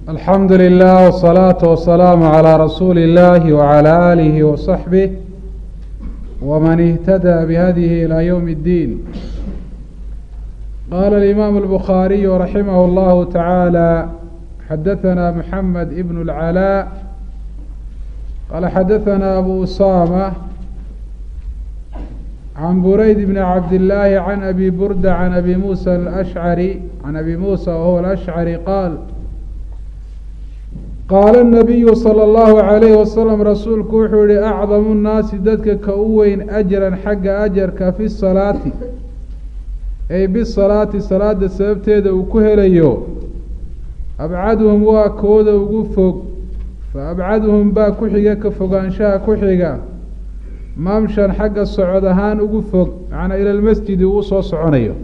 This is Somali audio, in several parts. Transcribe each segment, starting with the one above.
alxamdu lilah wsalaatu wasalaamu calaa rasuuli illahi wacalaa aalihi wasaxbih wman ihtadaa bihadihi ilaa ywm اddiin qaala alimaamu albukhaariyu raximah اllahu tacaala xadaثana moxamed ibn اlcalaa qaala xadaثana abu usama can burayd bni cabdillaahi can abi burda can abi muusa alashcari can abi muusa wahuwa alashcari qaal qaala الnabiyu salى اllahu عalayhi wasalam rasuulku wuxuu yihi acdamu nnaasi dadka ka u weyn ajran xagga ajarka fi salaati ay bisalaati salaada sababteeda uu ku helayo abcaduhum waa kooda ugu fog fa abcaduhum baa ku xiga ka fogaanshaha ku xiga mamshan xagga socod ahaan ugu fog macnaa ila lmasjidi uu soo soconayo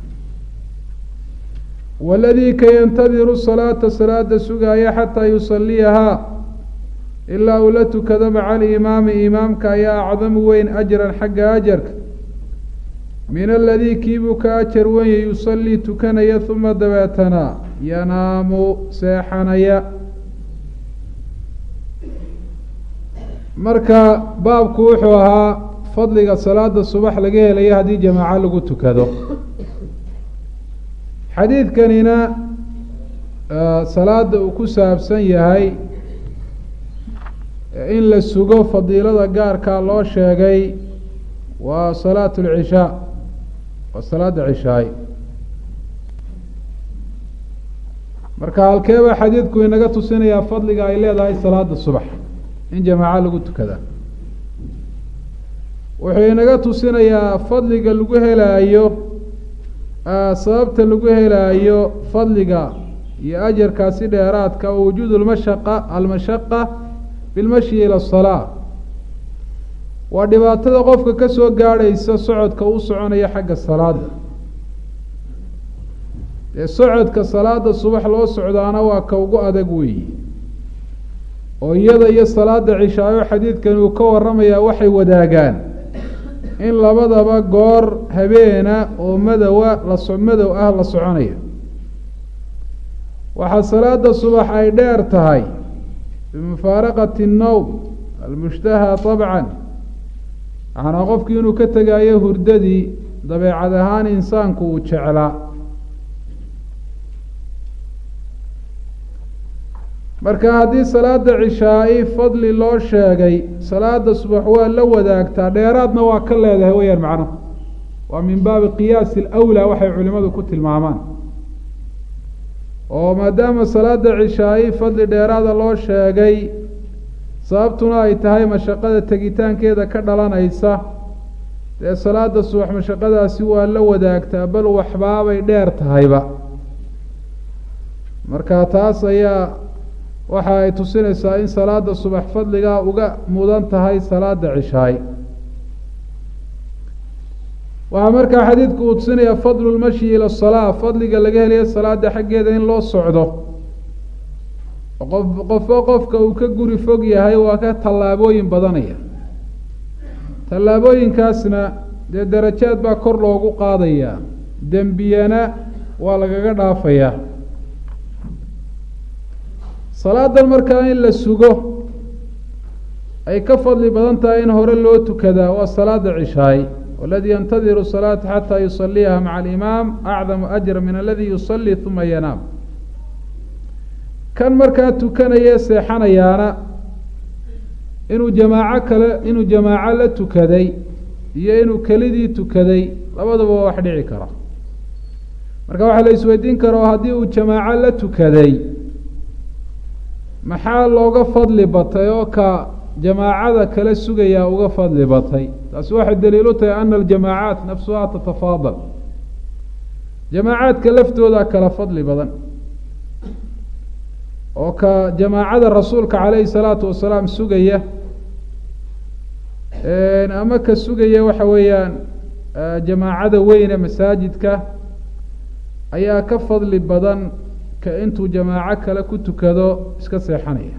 waladii ka yantadiru salaata salaada sugaaya xataa yusaliyahaa ilaa uu la tukado maca alimaami imaamka ayaa acdamu weyn ajran xagga ajarka min aladii kiibuu ka ajar wenya yusalii tukanaya uma dabeetana yanaamu seexanaya marka baabku wuxuu ahaa fadliga salaada subax laga helayo haddii jamaaco lagu tukado xadiidkanina salaada uu ku saabsan yahay in la sugo fadiilada gaarkaa loo sheegay waa salaat lcishaa waa salaada cishaay marka halkeebaa xadiidku inaga tusinayaa fadliga ay leedahay salaada subax in jamaaco lagu tukada wuxuu inaga tusinayaa fadliga lagu helaayo sababta lagu helaayo fadliga iyo ajarkaasi dheeraadka oo wujuud lmashaqa almashaqa bilmashyi ila asalaa waa dhibaatada qofka ka soo gaadhaysa socodka u soconaya xagga salaada dee socodka salaada subax loo socdaana waa ka ugu adag weeyi oo iyada iyo salaada cishaayo xadiidkani uu ka waramayaa waxay wadaagaan in labadaba goor habeena oo madowa laso madow ah la soconaya waxaa salaada subax ay dheer tahay bimufaaraqati الnowm almushtaha طabcan macnaa qofkii inuu ka tegaayo hurdadii dabeecad ahaan insaanku uu jeclaa marka haddii salaada cishaa-i fadli loo sheegay salaada subax waa la wadaagtaa dheeraadna waa ka leedahay weyaan macno waa min baabi qiyaasi alawlaa waxay culimadu ku tilmaamaan oo maadaama salaada cishaa-i fadli dheeraada loo sheegay sababtuna ay tahay mashaqada tegitaankeeda ka dhalanaysa dee salaada subax mashaqadaasi waa la wadaagtaa bal waxbaabay dheer tahayba marka taas ayaa waxa ay tusinaysaa in salaada subax fadligaa uga mudan tahay salaada cishaay waxaa markaa xadiidku uu tusinaya fadlu lmashyi ila salaa fadliga laga helayo salaada xaggeeda in loo socdo qof qofo qofka uu ka guri fog yahay waa ka tallaabooyin badanaya tallaabooyinkaasna dee darajaad baa kor loogu qaadayaa dembiyana waa lagaga dhaafayaa salaadan markaa in la sugo ay ka fadli badan tahay in hore loo tukadaa waa salaada cishaay waladii yantadiru salaata xataa yusaliyaha maca alimaam acdamu ajra min aladi yusalii uma yanaam kan markaa tukanaya seexanayaana inuu jamaaco kale inuu jamaaco la tukaday iyo inuu kelidii tukaday labaduba waa wax dhici kara marka waxaa la isweydiin kara oo haddii uu jamaaco la tukaday maxaa looga fadli batay oo ka jamaacada kala sugayaa uga fadli batay taasi waxay daliilu tahay ana aljamaacaat nafsuha tatafaadal jamaacaadka laftooda kala fadli badan oo ka jamaacada rasuulka calayhi salaatu wasalaam sugaya ama ka sugaya waxa weeyaan jamaacada weyne masaajidka ayaa ka fadli badan ka intuu jamaaco kale ku tukado iska seexanaya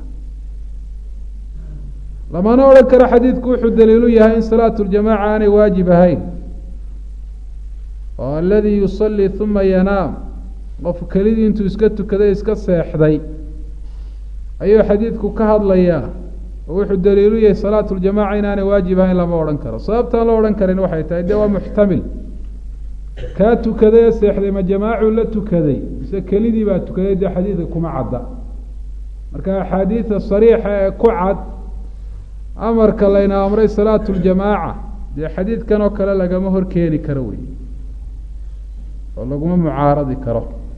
lamana odhan karo xadiidku wuxuu daliilu yahay in salaatu ljamaaca aanay waajib ahayn oo aladii yusalii uma yanaam qof kelidii intuu iska tukaday iska seexday ayuu xadiidku ka hadlayaa oo wuxuu daliilu yahay salaatu ljamaca inaanay waajib ahayn lama odhan karo sababtaan loo odhan karin waxay tahay dee waa muxtamil kaa tukaday ee seexday ma jamaacuu la tukaday mise kelidii baa tukaday dee xadiidka kuma cadda marka axaadiida sariixa ee ku cad amarka layna amray salaatu ljamaaca dee xadiidkan oo kale lagama hor keeni karo wey oo laguma mucaaradi karo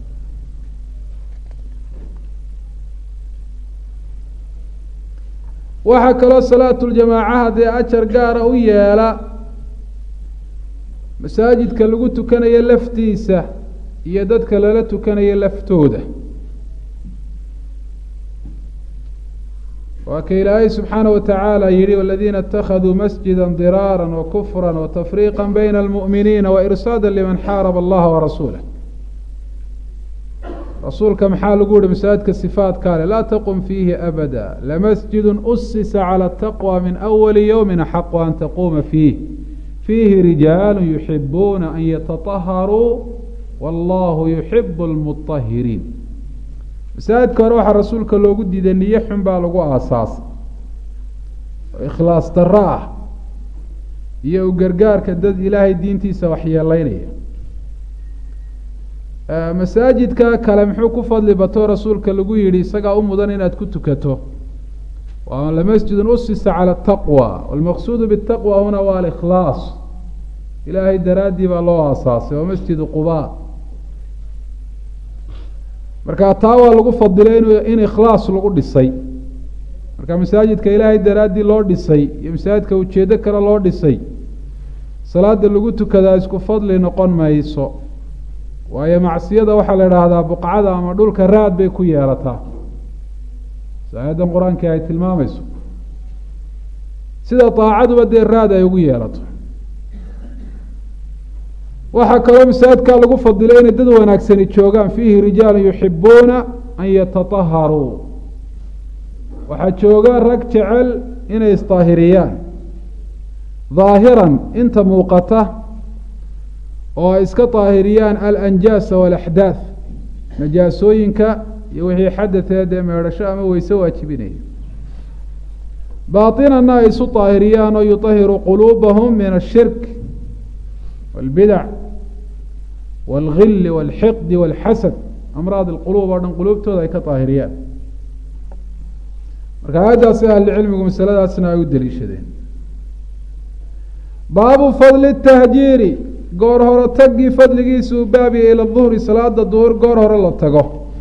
waxaa kaloo salaatu ljamaacaha dee ajar gaara u yeela masaajidka lagu tukanayo laftiisa iyo dadka lala tukanayo laftooda waa ka ilaahay subxaana wa tacaala yihi waladiina اtakhaduu masjida diraara wakufra watafriiqa bayna almu'miniina wairsaada liman xaaraba allaha warasuulah rasuulka maxaa lagu yihi masaajidka sifaatkaa le laa taqum fiihi abada lamasjidu usisa calى taqwى min awali ywmi axaqu an taquuma fiih fiihi rijaalu yuxibuuna an yataطaharuu wallahu yuxibu اlmuطahiriin masaajidka hore waxaa rasuulka loogu diiday niyo xun baa lagu aasaasay oo ikhlaas darro ah iyo u gargaarka dad ilaahay diintiisa waxyeeleynaya masaajidka kale muxuu ku fadli bato rasuulka lagu yihi isagaa u mudan inaad ku tukato waa lamasjidun usisa cala ataqwa walmaqsuudu bitaqwa huna waa alikhlaas ilaahay daraaddii baa loo aasaasay waa masjidu quba marka taa waa lagu fadilay inu in ikhlaas lagu dhisay marka masaajidka ilaahay daraaddii loo dhisay iyo masaajidka ujeedo kale loo dhisay salaada lagu tukadaa isku fadli noqon mayso waayo macsiyada waxaa la idhaahdaa buqcada ama dhulka raad bay ku yeelataa aayaddan qur-aanka ay tilmaamayso sida daacaduba dee raad ay ugu yeelato waxaa kaloo masaajidkaa lagu fadilay inay dad wanaagsani joogaan fiihi rijaalu yuxibuuna an yatataharuu waxaa jooga rag jecel inay isdaahiriyaan daahiran inta muuqata oo ay iska daahiriyaan alanjaasa waalaxdaath najaasooyinka iyo wixii xadateed ee meedhasho ama weyse waajibinaya baatinana ay isu daahiriyaan oo yuطahiru quluubahum min ashirk wاlbidac wاlgili wاlxiqdi wاlxasad amraad اlquluub oo dhan quluubtooda ay ka daahiriyaan marka aayaddaasi ahlicilmigu masaladaasna ay u deliishadeen baabu fadli tahjiiri goor hore tagii fadligiisuu baabiya ila duhri salaada duhur goor hore la tago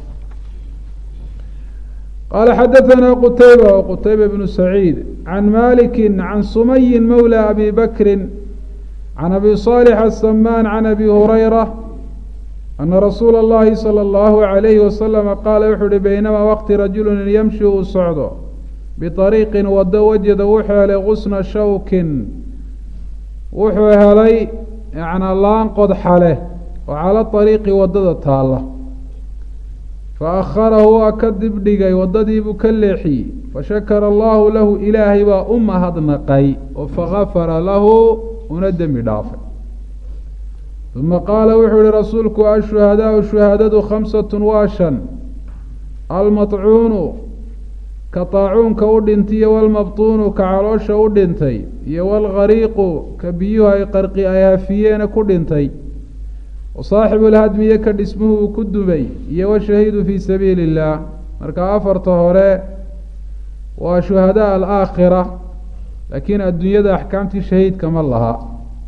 qaala xadaثana qutayba qutayba bnu saciid can maliki can sumayi mawlى abi bakri can abi صالح السمان can abi hurayra ana rasuula اllahi salى اllahu عalayhi wasalama qaala wuxuu uhi baynamaa waqti rajulu yamshi uu socdo biطariiqin wado wajada wuxuu helay gusna shawkin wuxuu helay yanaa laan qodxa leh oo cala ariiqi wadada taalla fa akharahu waa ka dibdhigay waddadiibuu ka leexiyey fashakara allahu lahu ilaahay baa u mahadnaqay oo fagafara lahu una dembi dhaafay uma qaala wuxuu yihi rasuulku ashuhadaau shuhaadadu khamsatun waa shan almaطcuunu ka taacuunka u dhintay iyo walmabtuunu ka caloosha u dhintay iyo walgariiqu ka biyuhu ay qarqi ay hafiyeena ku dhintay wa saaxibu lhadmiye ka dhismuhu uu ku dumay iyo washahiidu fii sabiili illaah marka afarta hore waa shuhadaa alaakhira laakiin adduunyada axkaamtii shahiidka ma laha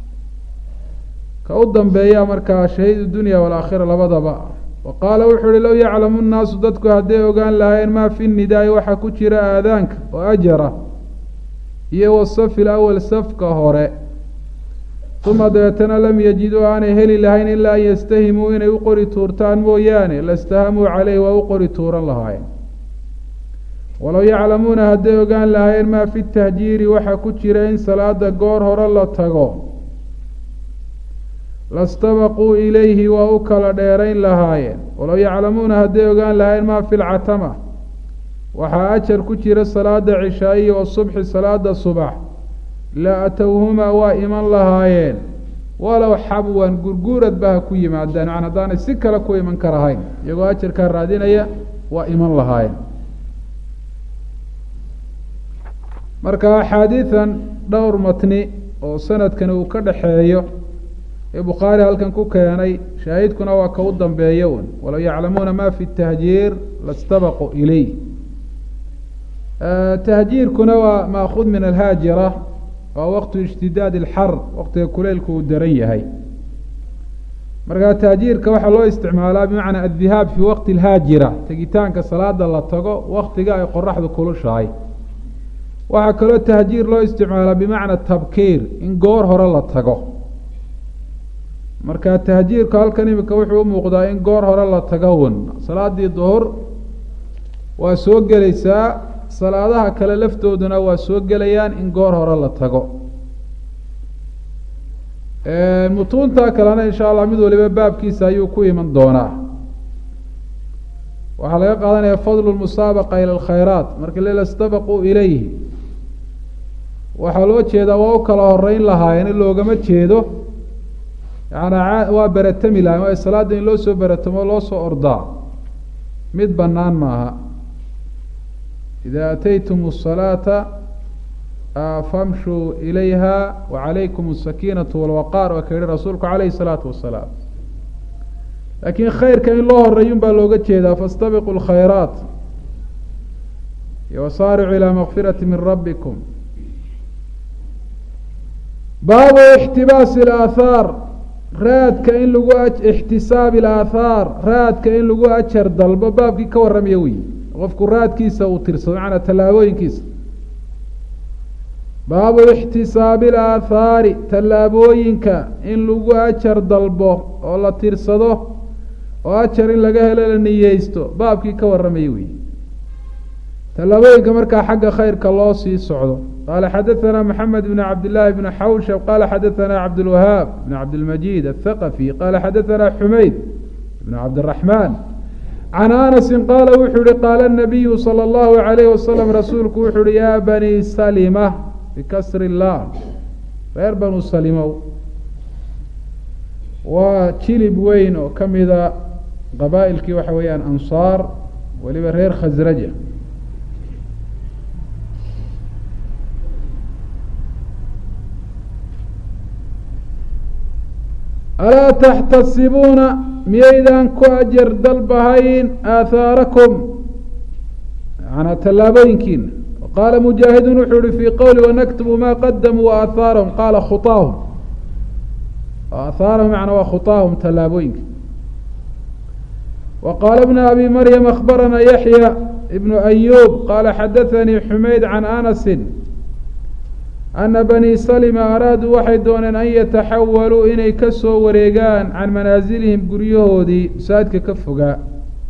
ka u dambeeya markaa shahiid dunya walaakhira labadaba wa qaala wuxuu uhi low yaclamu nnaasu dadku hadday ogaan lahaayeen maa fi nidaai waxaa ku jira aadaanka oo ajara iyo wasafi lawal safka hore uma dabeetana lam yajiduu aanay heli lahayn ilaa an yastahimuu inay u qori tuurtaan mooyaane lastahamuu caleyh waa u qori tuuran lahaayeen walow yaclamuuna hadday ogaan lahaayeen maa fi tahjiiri waxaa ku jira in salaada goor hore la tago lastabaquu ilayhi waa u kala dheerayn lahaayeen walow yaclamuuna hadday ogaan lahaayeen maa fi lcatama waxaa ajar ku jira salaada cishaa'iya wasubxi salaada subax la atowhumaa waa iman lahaayeen walow xabwan gurguuradba ha ku yimaadaan man haddaanay si kale ku iman karahayn iyagoo ajarkaa raadinaya waa iman lahaayeen marka axaadiidan dhowr matni oo sanadkani uu ka dhaxeeyo ee bukhaari halkan ku keenay shaahidkuna waa ka u dambeeya un walow yaclamuuna ma fi tahjiir lastabaquu ileyh tahjiirkuna waa maakuud min alhaajira waa waqtu ishtidaad ilxar waqtiga kuleylku uu daran yahay markaa tahjiirka waxaa loo isticmaalaa bimacnaa addihaab fii waqti alhaajira tegitaanka salaada la tago waktiga ay qoraxdu kulushahay waxaa kaloo tahjiir loo isticmaalaa bimacna tabkiir in goor hore la tago marka tahjiirku halkan imika wuxuu u muuqdaa in goor hore la tago un salaadii duhur waa soo gelaysaa salaadaha kale laftooduna waa soo gelayaan in goor hore la tago mutuunta kalena insha allah mid waliba baabkiisa ayuu ku iman doonaa waxaa laga qaadanaya fadlu musaabaqa ila alkhayraat marka lela stabaquu ilayhi waxaa loo jeedaa waa u kala horeyn lahaayeen in loogama jeedo yaana waa beratami lahayen waayo salaada in loo soo beratamo loo soo ordaa mid banaan maaha ida ataytum الصalaata famshuu ilayha wacalaykum الsakiinaةu walwaqaar waa ka yihi rasuulku calayhi الsalaatu wasalaam laakiin khayrka in loo horeeyun baa looga jeedaa faاstabiquu اlkhayraat wasaaricuu ilى makfirati min rabikum baabu ixtibaasi اlaathaar raadka in lagu ixtisaabi اlaathaar raadka in lagu ajar dalbo baabkii ka warramaya wey qofku raadkiisa uu tirsado macanaa tallaabooyinkiisa baabu ixtisaabi اlaathaari tallaabooyinka in lagu ajar dalbo oo la tirsado oo ajar in laga helo la niyeysto baabkii ka warramaya wey tallaabooyinka markaa xagga khayrka loo sii socdo qaala xadaثana mxamed bn cabd llaahi bn xawshab qala xadaثana cabdاlwahaab bn cabdilmajid aلthaqafi qala xadaثana xumayd bn cabdالraxman can anasi qaala wuxuu yihi qaala الnabiyu salى اllahu عalayh wasalam rasuulku wuxuu uhi ya bani salima bikasri اllah reer banu salimow waa jilib weyn oo ka mida qabaa'ilkii waxa weeyaan ansaar weliba reer khasraja alaa taxtasibuuna miyaydaan ku ajar dalbahayn aathaarakum manaa tallaabooyinkiina qaala mujaahidun wuxuu ihi fii qowli wanaktubu ma qadamuu waaathaarahum qaala khuaahum aathaarahum macnaa waa khuaahum tallaabooyinka wa qaala bna abi maryam akhbarana yaxya ibnu ayub qaala xadathanii xumayd can anasin ana bani salima araaduu waxay dooneen an yataxawaluu inay ka soo wareegaan can manaasilihim guryahoodii masaajidka ka fogaa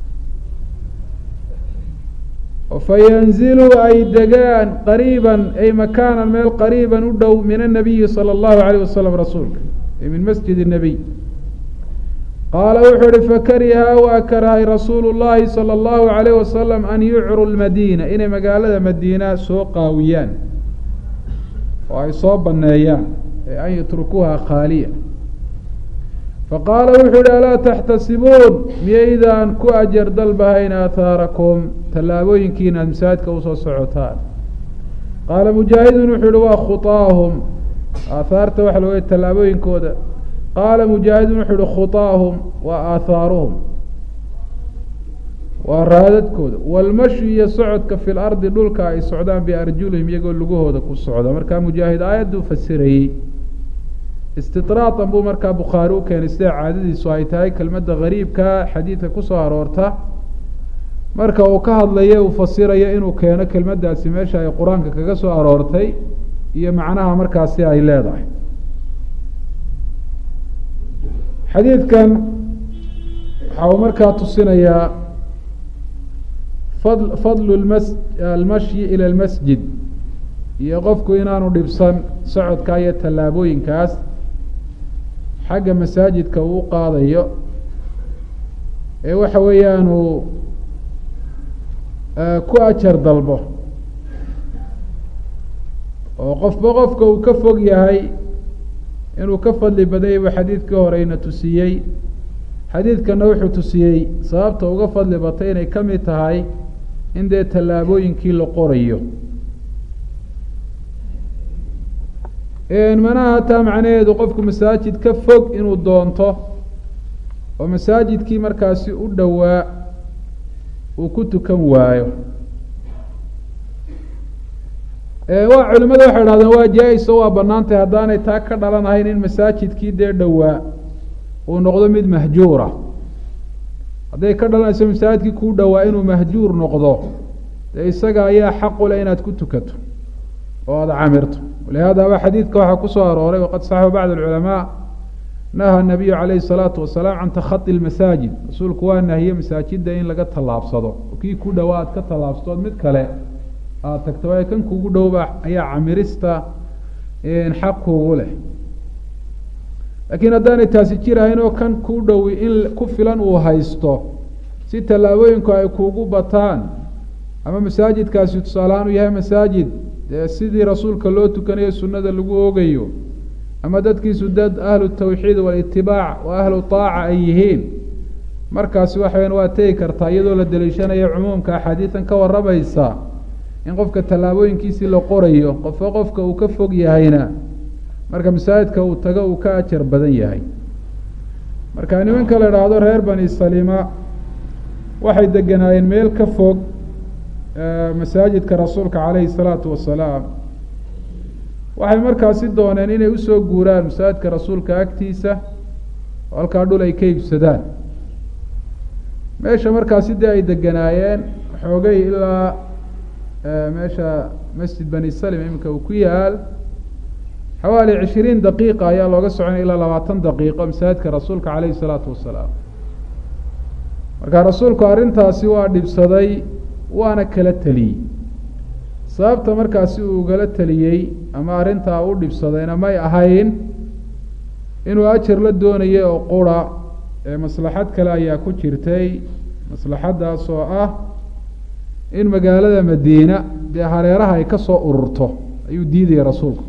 fayanziluu ay degaan qariiban ay makaanan meel qariiban u dhow min annabiyi sala allahu alayh wasalam rasuulka ay min masjid الnabiy qaala wuxuu uhi fakariha waa karahay rasuulu llahi salى allahu alayh wasalam an yucru lmadiina inay magaalada madiina soo qaawiyaan oo ay soo baneeyaan ee an yatrukuuha khaaliya faqaala wuxuu yihi alaa taxtasibuun miyaydaan ku ajar dalbahayn aathaarakum tallaabooyinkiina ad masaajidka usoo socotaan qaala mujaahidun wuxuu yihi waa khuaahum aathaarta waxa looga tallaabooyinkooda qaala mujaahidun wuxuu yihi khuaahum waa aathaaruhum waa raadadkooda walmashi iyo socodka fi lardi dhulka ay socdaan biarjulihim iyagoo lugahooda ku socda markaa mujaahid aayaddu fasirayey istidraatan buu markaa bukhaari u keenay sida caadadiisu ay tahay kelmadda gariibka xadiidka kusoo aroorta marka uu ka hadlayo uu fasirayo inuu keeno kelmaddaasi meesha ay qur-aanka kaga soo aroortay iyo macnaha markaasi ay leedahay xadiidkan waxa uu markaa tusinayaa fad fadlu mas almashyi ila almasjid iyo qofku inaanu dhibsan socodka iyo tallaabooyinkaas xagga masaajidka uu u qaadayo ee waxa weeyaan uu ku ajar dalbo oo qofba qofka uu ka fog yahay inuu ka fadli badanyay buu xadiidkii horeyna tusiyey xadiidkana wuxuu tusiyey sababta uga fadli batay inay ka mid tahay in dee tallaabooyinkii la qorayo manaha hataa macnaheedu qofku masaajid ka fog inuu doonto oo masaajidkii markaasi u dhowaa uu ku tukan waayo waa culimada waxay dhahdeen waa jaa-is oo waa banaantay haddaanay taa ka dhalanahayn in masaajidkii dee dhowaa uu noqdo mid mahjuura hadday ka dhalanayso masaajidkii kuu dhowaa inuu mahjuur noqdo dee isaga ayaa xaqu leh inaad ku tukato oo aada camirto walihaadaba xadiidka waxaa kusoo arooray waqad saxaba bacd alculamaa naha nabiyu calayhi salaatu wasalaam can takhadi lmasaajid rasuulku waa nahiye masaajida in laga tallaabsado kii ku dhowaa aad ka tallaabsatood mid kale aada tagto waayo kan kugu dhowba ayaa camirista xaq kuugu leh laakiin haddaanay taasi jirahayn oo kan kuu dhowi in ku filan uu haysto si tallaabooyinku ay kuugu bataan ama masaajidkaasi tusaalahaan u yahay masaajid dee sidii rasuulka loo tukanayo sunnada lagu oogayo ama dadkiisu dad ahlu tawxiid walitibaac wa ahlu taaca ay yihiin markaasi waxaweyan waa tegi kartaa iyadoo la daliishanayo cumuumka axaadiidan ka waramaysa in qofka tallaabooyinkiisii la qorayo qofka qofka uu ka fog yahayna marka masaajidka uu tago uu ka ajar badan yahay marka nimanka la idhaahdo reer bani salima waxay deganaayeen meel ka fog masaajidka rasuulka calayhi salaatu wasalaam waxay markaasi dooneen inay usoo guuraan masaajidka rasuulka agtiisa oo halkaa dhul ay ka iibsadaan meesha markaasi dee ay deganaayeen xoogay ilaa meesha masjid bani salim iminka uu ku yaal xawaali cishiriin daqiiqa ayaa looga soconaya ilaa labaatan daqiiqo masaajidka rasuulka calayhi salaatu wasalaam marka rasuulku arrintaasi waa dhibsaday waana kala teliyey sababta markaasi uu ugala teliyey ama arrintaa u dhibsadayna may ahayn inuu ajar la doonayay oo qura ee maslaxad kale ayaa ku jirtay maslaxaddaas oo ah in magaalada madiina dee hareeraha ay ka soo ururto ayuu diidaya rasuulku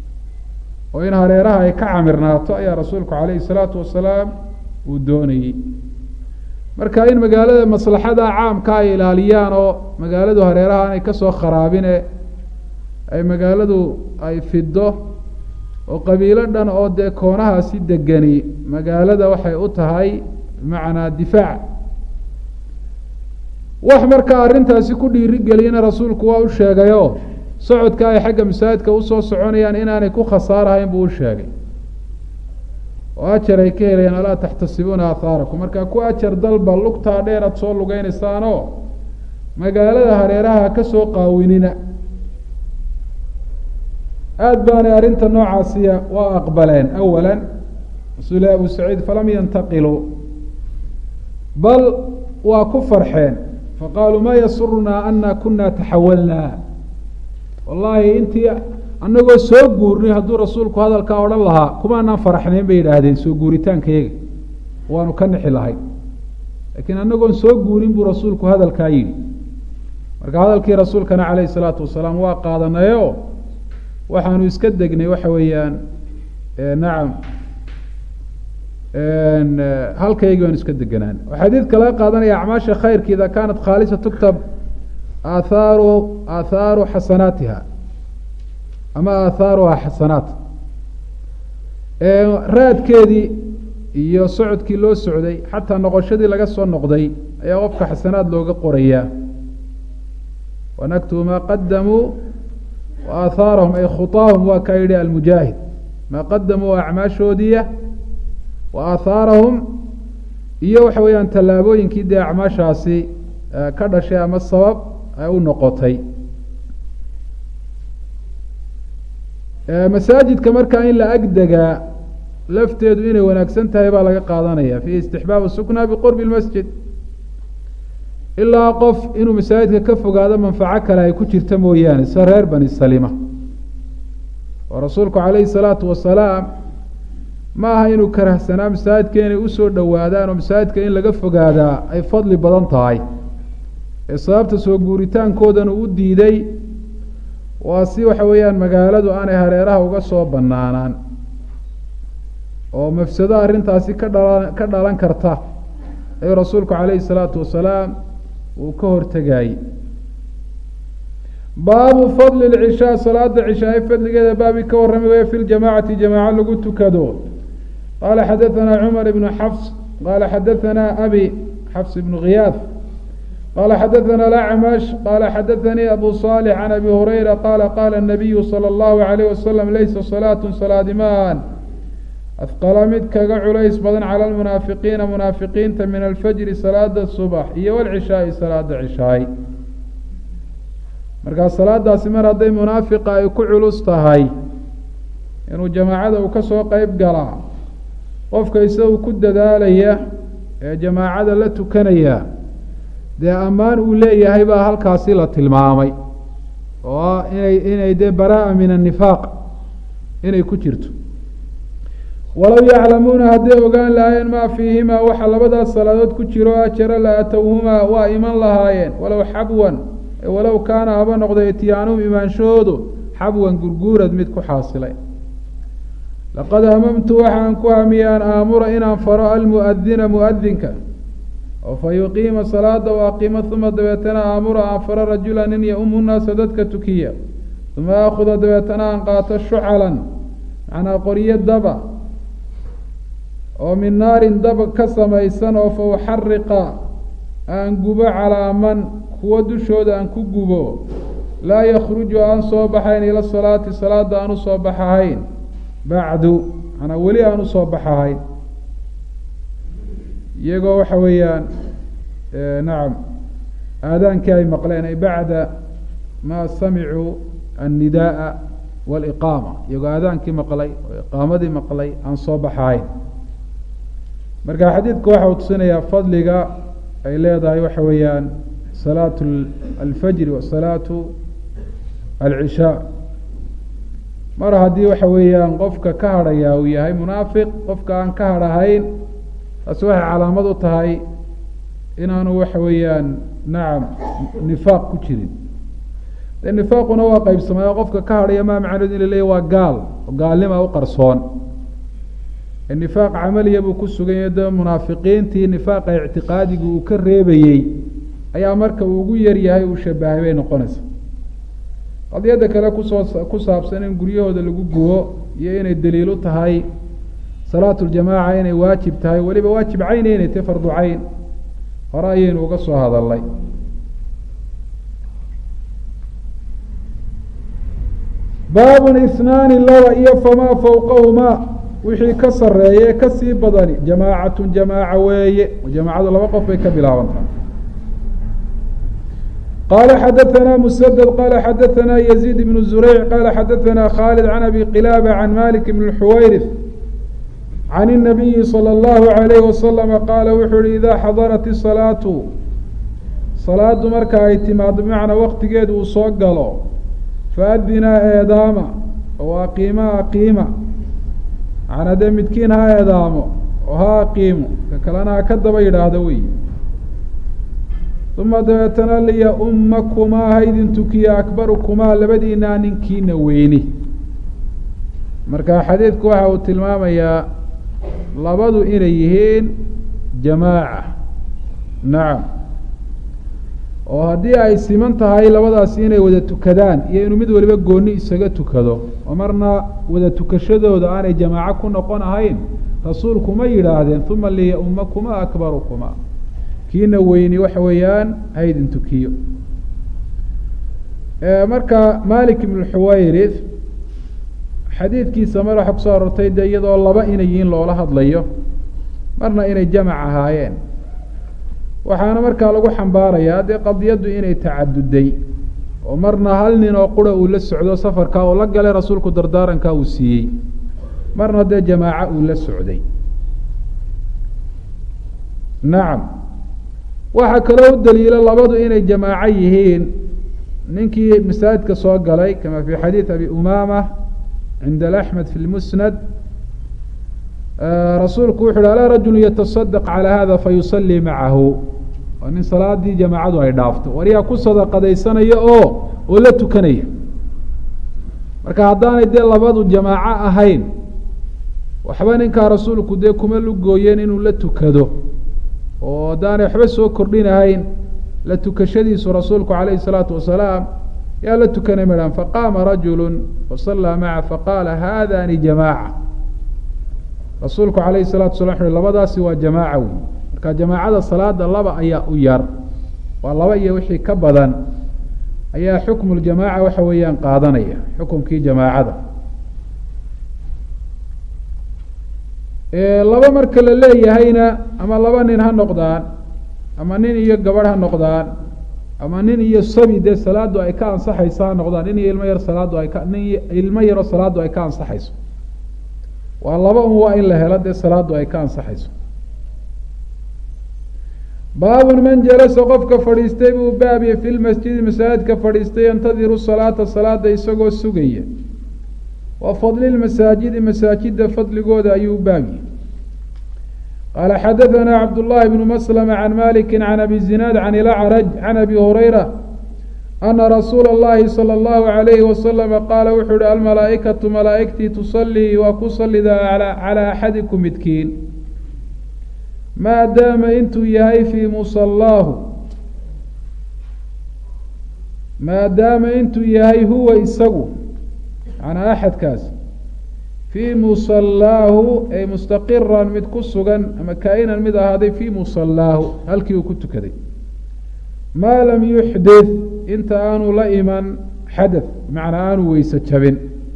oo in hareeraha ay ka camirnaato ayaa rasuulku calayhi salaatu wasalaam uu doonayey marka in magaalada maslaxada caamka ay ilaaliyaan oo magaaladu hareeraha aanay kasoo kharaabine ay magaaladu ay fido oo qabiilo dhan oo dee koonahaasi degani magaalada waxay u tahay bimacnaa difaac wax markaa arrintaasi ku dhiirigeliyana rasuulku waa u sheegayo socodka ay xagga masaajidka usoo soconayaan inaanay ku khasaarahayn buu u sheegay oo ajar ay ka helayaan alaa taxtasibuuna aahaarakum markaa ku ajar dalba lugtaa dheer aad soo lugeynaysaanoo magaalada hareeraha ka soo qaawinina aada baanay arrinta noocaasiya waa aqbaleen awala rasuul abu saciid falam yantaqiluu bal waa ku farxeen faqaaluu ma yasurunaa ana kuna taxawalnaa wallaahi intii annagoo soo guurnay hadduu rasuulku hadalkaa odhan lahaa kumaanaan faraxnayn bay yidhaahdeen soo guuritaankayaga waanu ka nixi lahay laakiin annagoon soo guurin buu rasuulku hadalkaa yidhi marka hadalkii rasuulkana calayhi salaatu wasalaam waa qaadanayo waxaanu iska degnay waxa weeyaan nacam halkaygii baanu iska deganaan xadiidka laga qaadanaya acmaasha khayrka ida kaanat khaalisa tuktab aathaaru aathaaru xasanaatiha ama aathaaruha xasanaat raadkeedii iyo socodkii loo socday xataa noqoshadii laga soo noqday ayaa qofka xasanaad looga qorayaa wanaktubu maa qadamuu wa aahaarahum ay khutaahum waa kaa yidhi almujaahid maa qadamuu acmaashoodiya wa aahaarahum iyo waxa weeyaan tallaabooyinkii dee acmaashaasi ka dhashay ama sabab ay u noqotay masaajidka markaa in la agdegaa lafteedu inay wanaagsan tahay baa laga qaadanaya fiihi istixbaabu sukna biqurbi lmasjid ilaa qof inuu masaajidka ka fogaado manfaco kale ay ku jirta mooyaane sida reer bani salima oo rasuulku calayhi salaatu wasalaam ma aha inuu karahsanaa masaajidka inay usoo dhowaadaan oo masaajidka in laga fogaadaa ay fadli badan tahay ee sababta soo guuritaankoodana u diiday waa si waxa weeyaan magaaladu aanay hareeraha uga soo banaanaan oo mafsado arrintaasi ka dhala ka dhalan karta ayuu rasuulku calayhi salaatu wasalaam uu ka hortegayey baabu fadli lcishaa salaada cishaay fadligeeda baabi ka warrami waya fi ljamaacati jamaaco lagu tukado qaala xadaثana cumar ibnu xafs qaala xadaثana abi xafs ibnu khiyaaf qaala xadaثana lacmash qaala xadaثanii abu صaalix can abi hurayra qaala qaala الnabiyu salى اllahu عalayh wasalam laysa salaatu salaadimaan afqala mid kaga culays badan cala lmunaafiqiina munaafiqiinta min alfajri salaada subax iyo walcishaai salaada cishaay markaa salaadaasi mar hadday munaafiqa ay ku culus tahay inuu jamaacada uu ka soo qeyb galaa qofka isagu ku dadaalaya ee jamaacada la tukanaya dee ammaan uu leeyahay baa halkaasi la tilmaamay oo ah inay inay dee baraa min annifaaq inay ku jirto walow yaclamuuna hadday ogaan lahaayeen maa fiihimaa waxa labadaas salaadood ku jiro ajara la atowhumaa waa iman lahaayeen walow xabwan walow kaana haba noqday ityaanuhum imaanshahoodu xabwan gurguurad mid ku xaasilay laqad hamamtu waxaan ku hamiyey an aamura inaan faro almuadina muadinka oo fa yuqiima salaada u aqiimo uma dabeetana aamura aan faro rajula nin yaumu naasa dadka tukiya uma aakuda dabeetana aan qaato shucalan macnaa qoryo daba oo min naarin dab ka samaysan oo fa uxariqa aan gubo calaa man kuwo dushooda aan ku gubo laa yakruju aan soo baxayn ila salaati salaada aan usoo baxahayn bacdu manaa weli aan usoo baxahayn iyagoo waxa weeyaan nacam aadaankii ay maqleen ay bacda maa samicuu annidaaa waliqaama iyagoo aadaankii maqlay oo iqaamadii maqlay aan soo baxahayn marka xadiidku waxa uu tusinayaa fadliga ay leedahay waxa weeyaan salaatu alfajri wa salaatu alcishaa mar haddii waxa weeyaan qofka ka hadhayaa uu yahay munaafiq qofka aan ka hadhahayn taasi waxay calaamad u tahay inaanu waxa weeyaan nacam nifaaq ku jirin de nifaaquna waa qeybsamaya qofka ka hadhaya maa macneed in la leeya waa gaal oo gaalnima u qarsoon nifaaq camaliya buu ku sugan yahay de munaafiqiintii nifaaqa ictiqaadiga uu ka reebayey ayaa marka uu ugu yar yahay uu shabahay bay noqonaysaa qadiyadda kale kusoo ku saabsan in guryahooda lagu gubo iyo inay daliil u tahay salaatu ljamaaca inay waajib tahay weliba waajib cayna inay tahy fardu cayn hore ayaynu uga soo hadalnay baabun isnaani laba iyo famaa fowqahumaa wixii ka sareeye ee kasii badani jamaacatun jamaaca weeye jamaacadu laba qof bay ka bilaabantaha qala xadaثna msdد qala xadaثna yزيid بن زureyc qala xadaثna khالد عan abi qilاbة عan malik بن الxuwayrث عan النabiyi slى الlahu عalيyه waslم qaala wuxuu yihi ida xadarat الصalaaةu salaadu marka ay timaado bmacnaa waktigeedu uu soo galo faadinaa eedaama oo aqiima aqiima macnaa dee midkiin ha eedaamo oo ha aqiimo ka kalena ha ka daba yidhaahdo wey uma dabeetana liya-ummakumaa ha idin tukiya akbarukumaa labadiinaa ninkiina weyni marka xadiidku waxa uu tilmaamayaa labadu inay yihiin jamaaca nacam oo haddii ay siman tahay labadaasi inay wada tukadaan iyo inuu mid waliba gooni isaga tukado oo marna wada tukashadooda aanay jamaaco ku noqon ahayn rasuulku ma yidhaahdeen uma liya-ummakumaa akbarukumaa kiina weyni waxa weeyaan haydin tukiyo marka malik ibn xuwayrith xadiidkiisa mar waxa kusoo arortay de iyadoo laba inay yihiin loola hadlayo marna inay jamac ahaayeen waxaana markaa lagu xambaarayaa dee qadiyaddu inay tacaduday oo marna hal nin oo qura uu la socdo safarkaa uu la galay rasuulku dardaarankaa uu siiyey marna dee jamaaco uu la socday nacam waxaa kaloo u daliilo labadu inay jamaaco yihiin ninkii masaajidka soo galay kama fi xadiid abi umama cinda axmed fi lmusnad rasuulku wuxu uhi alaa rajulu yatasadaq calaa hada fayusalii macahu waa nin salaadii jamaacadu ay dhaafto waryaa ku sadaqadaysanaya oo oo la tukanaya marka haddaanay dee labadu jamaaco ahayn waxba ninkaa rasuulku dee kuma lugooyeen inuu la tukado oo haddaanay waxba soo kordhinahayn la tukashadiisu rasuulku calayhi salaatu wasalaam yaa la tukanay madhan faqaama rajulu fasallaa maca faqaala haadani jamaaca rasuulku calayhi salatu salam wuxu uhi labadaasi waa jamaaca wey marka jamaacada salaada laba ayaa u yar waa laba iyo wixii ka badan ayaa xukmu ljamaaca waxa weeyaan qaadanaya xukumkii jamaacada laba marka la leeyahayna ama laba nin ha noqdaan ama nin iyo gabadh ha noqdaan ama nin iyo sabi dee salaadu ay ka ansaxayso ha noqdaan nin iyo ilmo yar salaadu ay ka nin ilmo yaro salaadu ay ka ansaxayso waa laba un waa in la helo dee salaadu ay ka ansaxayso baabun man jalasa qofka fadhiistay buu baabiye fi lmasjidi masaajidka fadhiistay yantadiru salaata salaada isagoo sugaya wa fadli lmasaajidi masaajida fadligooda ayuu baabiye qaala xadaثana cabdullahi bnu maslama can maliki can abi zinaad can ilacraj can abi hurayra ana rasuula اllahi salى اllahu عalayhi wasalama qaala wuxuu uhi almalaa'ikatu malaa'igtii tusalii waa ku salidaa calى axadikum midkiin maadaama intuu yahay fii musallaahu maadaama intuu yahay huwa isagu macnaa axadkaas fii musallaahu ay mustaqiran mid ku sugan ama kaa-inan mid ahaaday fii musallaahu halkii uu ku tukaday maa lam yuxdith inta aanu la iman xadath macnaa aanu weyse jabin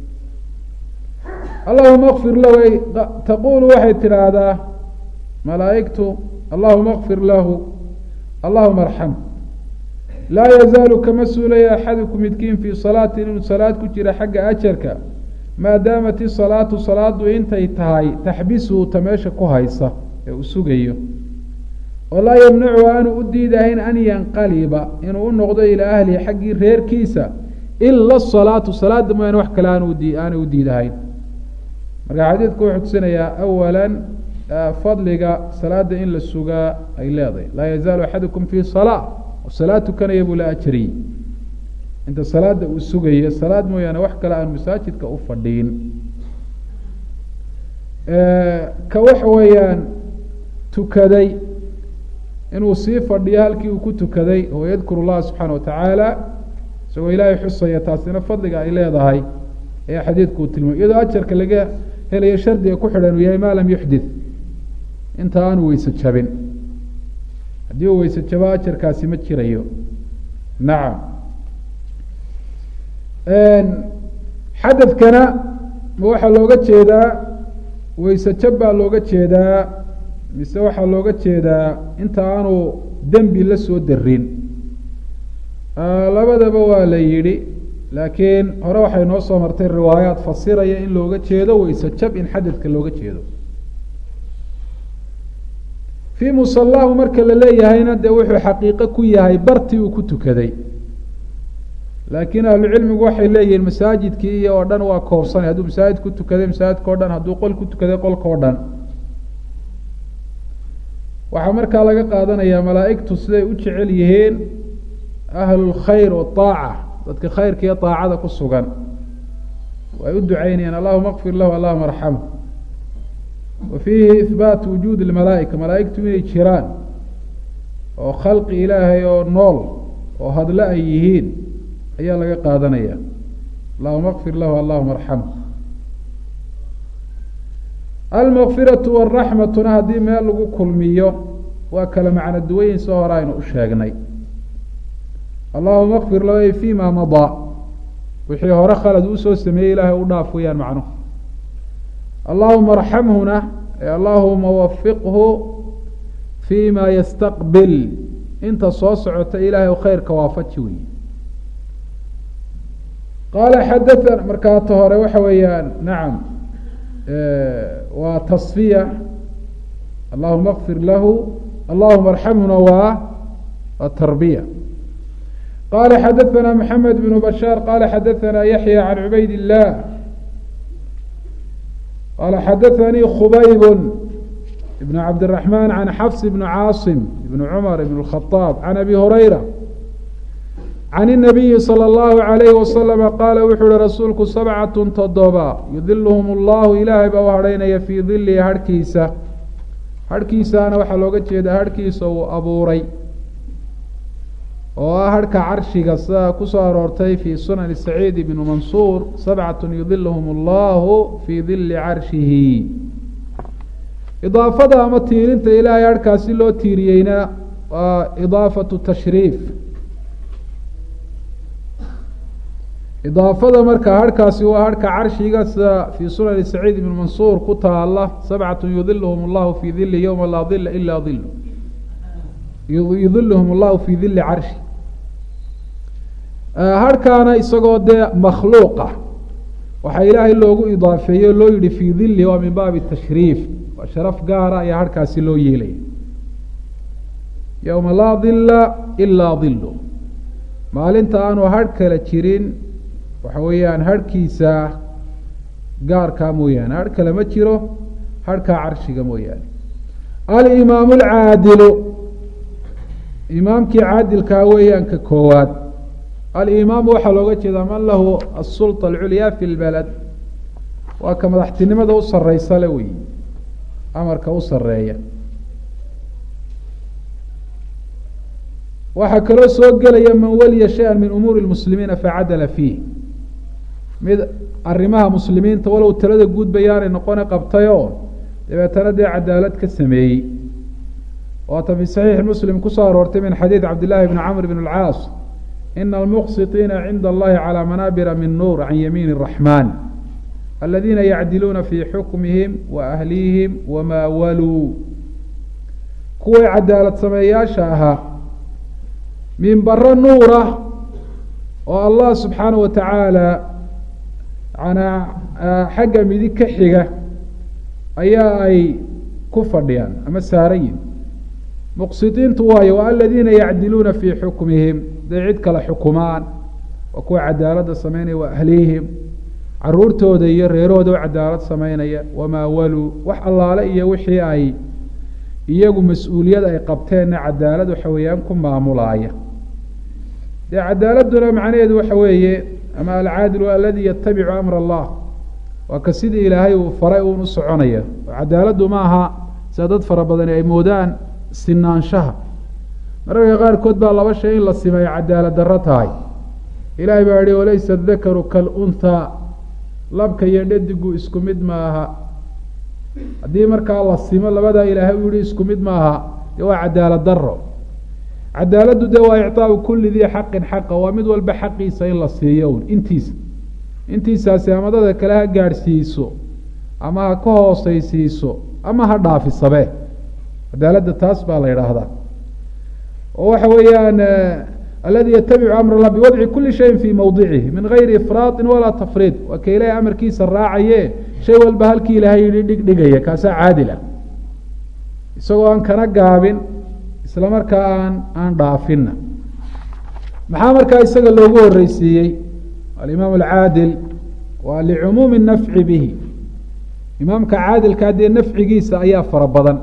allahuma kfir lahu ay taquulu waxay tidhaahdaa malaa'igtu allahuma kfir lahu allahuma arxam laa yazaalu kama suulaya axadukum midkiin fii salaatin inuu salaad ku jira xagga ajarka maadaamat isalaatu salaadu intay tahay taxbisuhu ta meesha ku haysa ee uu sugayo oo laa yamnacu aanu u diidahayn an yanqaliba inuu u noqdo ilaa ahlihi xaggii reerkiisa ila asalaatu salaada mooyaane wax kale aanuaanay u diidahayn marka xadiidku wuxuu tusinayaa awala fadliga salaada in la sugaa ay leedahay laa yazaalu axadukum fii salaa oo salaad tukanaya buu la ajariyey inta salaada uu sugayo salaad mooyaane wax kale aan masaajidka u fadhiin ka waxa weeyaan tukaday inuu sii fadhiyo halkii uu ku tukaday oo yadkuru llaha subxaana watacaala isagoo ilaahay xusaya taasina fadliga ay leedahay ayaa xadiidku uu tilmaamay iyadoo ajarka laga helayo shardiga ku xidhan uu yahay maa lam yuxdith inta aanu weyse jabin haddii uu weyse jabo ajarkaasi ma jirayo nacam xadadkana ma waxaa looga jeedaa weyse jab baa looga jeedaa mise waxaa looga jeedaa inta aanu dembi la soo darin labadaba waa la yidhi laakiin hore waxay noo soo martay riwaayaad fasiraya in looga jeedo weyse jab in xadadka looga jeedo fii musalaahu marka la leeyahayna dee wuxuu xaqiiqo ku yahay bartii uu ku tukaday laakiin ahlucilmigu waxay leeyihiin masaajidkii iyo oo dhan waa koobsanay hadduu masaajid ku tukaday masaajidka o dhan hadduu qol ku tukaday qolka o dhan waxaa markaa laga qaadanayaa malaa'igtu siday u jecel yihiin ahlulkhayr waaaca dadka khayrka iyo aacada ku sugan way u ducaynayaan allahuma kfir lahu allahuma arxamhu wa fiihi ihbaatu wujuudi lmalaa'ika malaa'igtu inay jiraan oo khalqi ilaahay oo nool oo hadle ay yihiin ayaa laga qaadanaya allahuma kfir lahu allahuma arxamhu almakfiratu waraxmatuna haddii meel lagu kulmiyo waa kala macno duwayin soo hore aynu u sheegnay allahuma kfir lahu fi ma madaa wixii hore khalad usoo sameeyey ilaahay u dhaaf weyaan macnuhu allahuma arxamhuna allahuma wafiqhu fi ma yastaqbil inta soo socota ilaahay khayrka waafaji wey qaala xadaana markaata hore waxa weeyaan nacam waa tasfiya allahuma kfir lahu allahuma arxamhuna waa waa tarbiya qala xadaana maxamed bn bashaar qala xadaana yaxya can cubayd illah qala xadaanii khubayb ibn cabdiraxman can xafs bn caasim ibn cumar ibn اkhaaab can abi hurayra can الnabiyi salى اllahu عalayh wasalama qaala wuxuu uhi rasuulku sabcatu toddoba yudiluhum اllahu ilaahay baa u hadhaynaya fii dilihi harhkiisa harhkiisaana waxaa looga jeedaa harhkiisa uu abuuray oo ah harhka carshiga sida kusoo aroortay fi sunani saciid ibnu mansuur sabcatu yudilhm allahu fii dili carshihi idaafada ama tiirinta ilaahay harhkaasi loo tiiriyeyna waa idaafatu tashriif idaafada marka harhkaasi waa harhka carshiga sida fii sunani saciid ibn mansuur ku taala sabcatu yudilhm allahu fii dili ywma laa dila ila dil yudilhm allahu fii dili carshi harhkaana isagoo dee makhluuqa waxaa ilaahay loogu idaafeeyey o loo yihi fii dili waa min baabi tashriif waa sharaf gaara ayaa harhkaasi loo yeelaya yowma laa dila ilaa dilu maalinta aanu harh kale jirin waxa weeyaan harhkiisa gaarkaa mooyaane harh kale ma jiro harhkaa carshiga mooyaane alimaamu alcaadilu imaamkii caadilkaa weeyaan ka koowaad alimaamu waxaa looga jeedaa man lahu asulطa alculyaa fi lbalad waa ka madaxtinimada u sareysa le wey amarka u sareeya waxaa kaloo soo gelaya man waliya shaya min umuuri lmuslimiina facadala fiih mid arrimaha muslimiinta walow talada guud bayaanay noqone qabtay oo dabeetana dee cadaalad ka sameeyey waata fi saxiixi muslim kusoo aroortay min xadiid cabdillahi bni camr bn اlcaas ina almuqsiطiina cinda allahi calى manaabira min nuur can yamiin الraxman aladiina yacdiluuna fi xukmihim wa ahlihim wamaa waluu kuway cadaalad sameeyaasha ahaa minbaro nuura oo allah subxaanaه wa tacaala manaa xagga midig ka xiga ayaa ay ku fadhiyaan ama saaran yihin muqsidiintu waayo waa aladiina yacdiluuna fii xukmihim day cid kale xukumaan waa kuwa cadaaladda sameynaya wa ahlihim caruurtooda iyo reerahooda oo cadaalad sameynaya wamaa waluu wax allaale iyo wixii ay iyagu mas-uuliyad ay qabteenna cadaalad waxa weeyaan ku maamulaaya dee cadaaladuna macnaheedu waxa weeye ama alcaadilu aladi yatabicu amra allah waa ka sidii ilaahay uu faray uun u soconaya cadaaladdu ma aha sida dad fara badani ay moodaan sinaanshaha mararka qaarkood baa laba shay in la simeeyo cadaalad darro tahay ilaahay baa yihi walaysa dakaru kalunhaa labka iyo dhedigu isku mid maaha haddii markaa la simo labadaa ilaahay u yihi isku mid maaha dee waa cadaalad daro cadaaladdu dee waa icطaau kuli dii xaqin xaqa waa mid walba xaqiisa in la siiyo un intiisa intiisaasi ama dada kale ha gaadhsiiso ama ha ka hooseysiiso ama ha dhaafisabe cadaaladda taas baa la yidhaahdaa oo waxa weeyaan aladi yatabicu amr allah biwadci kuli shayin fii mawdicihi min gayri ifraaطin walaa tafriid waa ka ilaahay amarkiisa raacaye shay walba halkii ilaahay yihi dhig dhigaya kaasaa caadil ah isagoo aan kana gaabin isla markaa aan aan dhaafinna maxaa markaa isaga loogu horeysiiyey alimaam alcaadil waa licumuumi nafci bihi imaamka caadilkaa dee nafcigiisa ayaa fara badan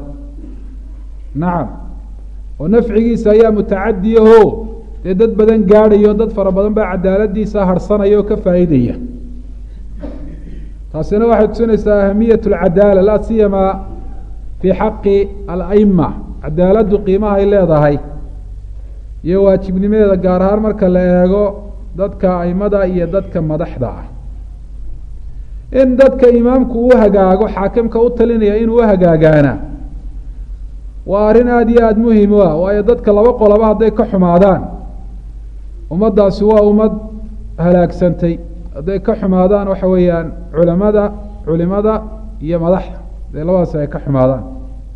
nacam oo nafcigiisa ayaa mutacadiyaho dee dad badan gaadhayo dad fara badan baa cadaaladiisa harsanaya oo ka faa'iidaya taasina waxay tusinaysaa ahamiyat alcadaala laa siyamaa fii xaqi alaima cadaaladdu qiimaha ay leedahay iyo waajibnimadeeda gaar ahaan marka la eego dadka aimada iyo dadka madaxda ah in dadka imaamku uu hagaago xaakimka u talinaya inuu uhagaagaana waa arrin aada iyo aada muhim u ah waayo dadka laba qoloba hadday ka xumaadaan ummaddaasi waa ummad halaagsantay hadday ka xumaadaan waxa weeyaan culamada culimada iyo madaxda hadday labadaasi ay ka xumaadaan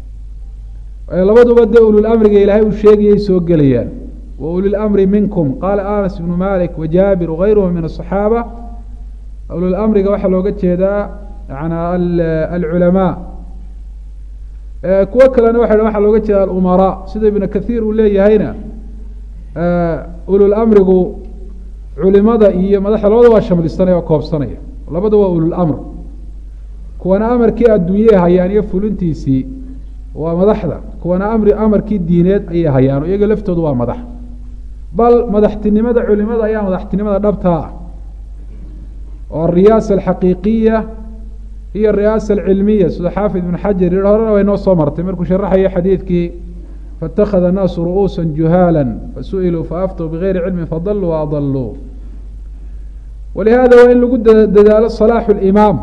labaduba dee ululamriga ilaahay uu sheegayay soo gelayaan wa ulilamri minkum qaala anas ibnu malik wajaabir wagayruhum min asaxaaba ululamriga waxaa looga jeedaa yana alculamaa kuwo kalena waxa waxaa looga jeeda alumaraa sida ibnu kathiir uu leeyahayna ululamrigu culimada iyo madaxda labada waa shamlisanaya oo koobsanaya labada waa ululamr kuwana amarkii adduunyey hayaan iyo fulintiisii waa madaxda kuwana amri amarkii diineed ayay hayaan o iyaga laftoodu waa madax bal madaxtinimada culimada ayaa madaxtinimada dhabtaa ah oo ariyaasa alxaqiiqiya iyo ariyaasa alcilmiya sida xaafid ibn xajar yihi horena way noo soo martay markuu sharaxayo xadiidkii faاtakhada الnaasu ru'uusa juhaala fasu'iluu faaftuu bigayri cilmi fadaluu waadaluu walihada waa in lagu dadaalo salaaxu اlimaam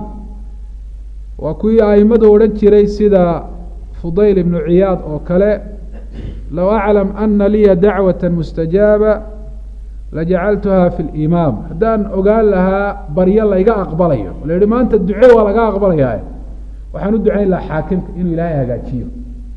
waa kuwii aimadu odhan jiray sida fudayl ibnu ciyaad oo kale low aclam ana liya dacwata mustajaaba lajacaltuha fi limaam haddaan ogaan lahaa baryo layga aqbalayo la yihi maanta duce waa laga aqbalayaa waxaan u ducayn lahaa xaakimka inuu ilaahay hagaajiyo